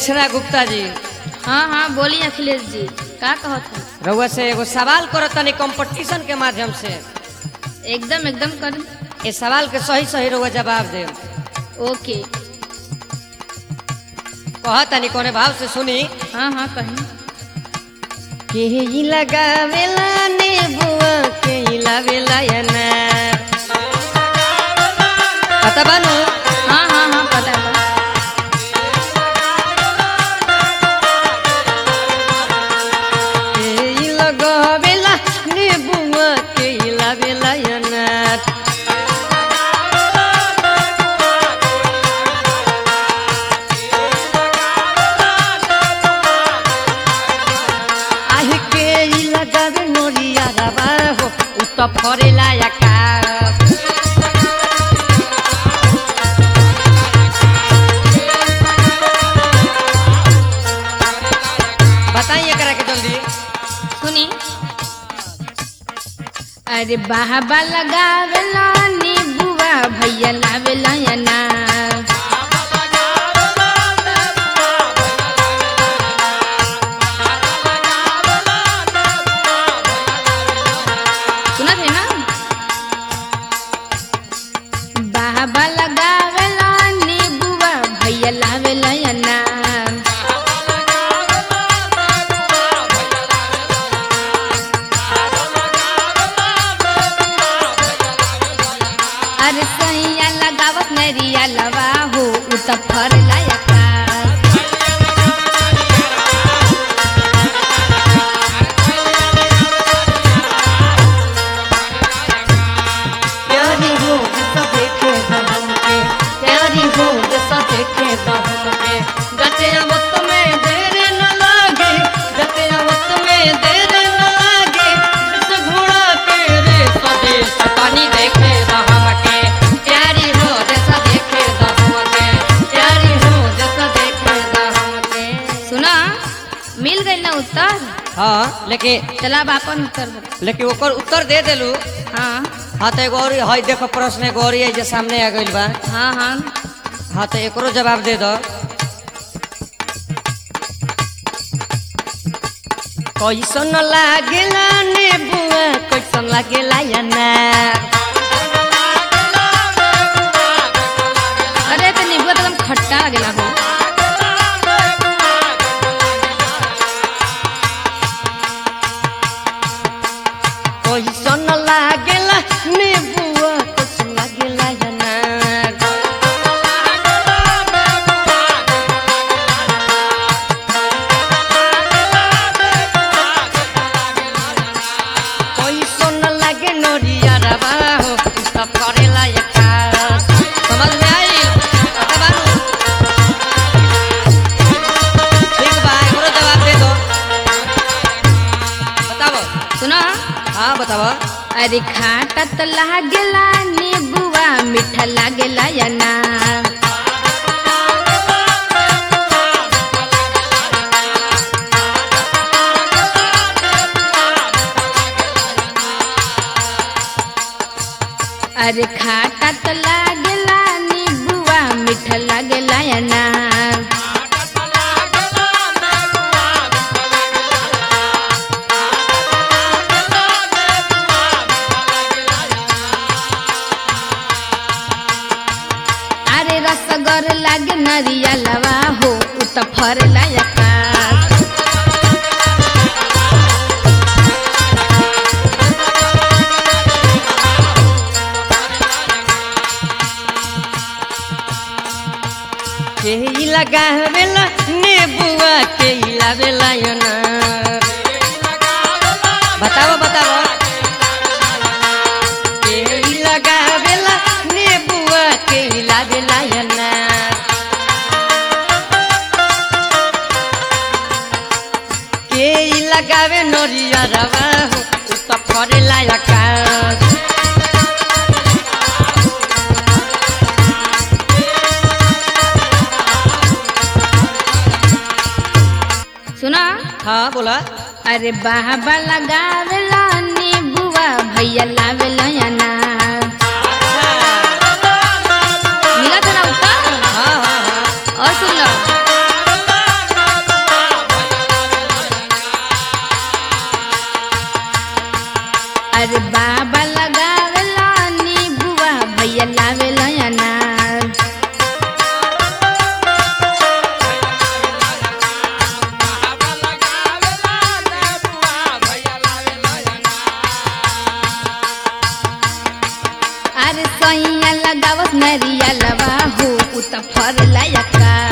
दक्षिणा गुप्ता जी हाँ हाँ बोलिए अखिलेश जी का कहत है रउआ से एगो सवाल करत तनी कंपटीशन के माध्यम से एकदम एकदम कर ए सवाल के सही सही रउआ जवाब दे ओके कह तनी कोने भाव से सुनी हाँ हाँ कहीं के ई लगावेला नेबुआ के ई लावेला अनार पता बानू हाँ हाँ हाँ पता है के ई लगावेला नेबुआ के ई लावेला अनार आहि के ई लगावे नोरिया रवा हो उ त फरेला आकाश बताइए एकरा के जल्दी सुनी अरे बाहबा लगावेला नीबुआ भैया लावेला अनार सुनत है ना बाहबा लगावेला नीबुआ भैया लावेला अनार अरे सैया लगावत नरिया लवा हो उ त फर लायका प्यारी हो जैसा देखे दहम के प्यारी हो जैसा देखे दहम के जते वक्त में देर न लागे जते वक्त में देर न लागे जिस घोड़ा के रे स्वदेश पानी देखे दहम के प्यारी हो जैसा देखे दहम के प्यारी हो जैसा देखे दहम के सुना मिल गई ना उत्तर हाँ लेकिन चला अब अपन उत्तर बता लेकिन ओकर उत्तर दे देलू हाँ हाँ तो एगो और हई देखो प्रश्न एगो और है जे सामने आ गइल बा हाँ हाँ हाँ तो एकरो जवाब दे दो कैसन लागेला नेबुआ कैसन लागेला अनार अरे तो नींबू तो एकदम खट्टा लगेला हो कैसन लागेला नेबुआ कैसन लागेला अनार कैसन लागे नोरिया रबा हो त फरेला एका समझ में आई पता बानू ठीक बा एकरो जवाब दे दो बताओ सुना हाँ बताओ अरे खाटा तो लागेला नींबुआ मीठा लागेला अनार अरे खाटा तो लागेला नींबुआ मीठा लागेला अनार अरे रसगर लागे नरिया लवा हो उ त फर लायका के ई लगावेला नेबुआ के ई लावेला अनार बताओ बताओ के ई लगावेला नेबुआ के ई लावेला अनार के ई लगावे नोरिया रवा हो उ त फरेला आकाश सुना हाँ बोला अरे बाहबा लगावेला नींबुआ भैया लावेला अनार मिला था ना उत्तर हाँ हाँ हाँ और सुन लो उ त फर लायका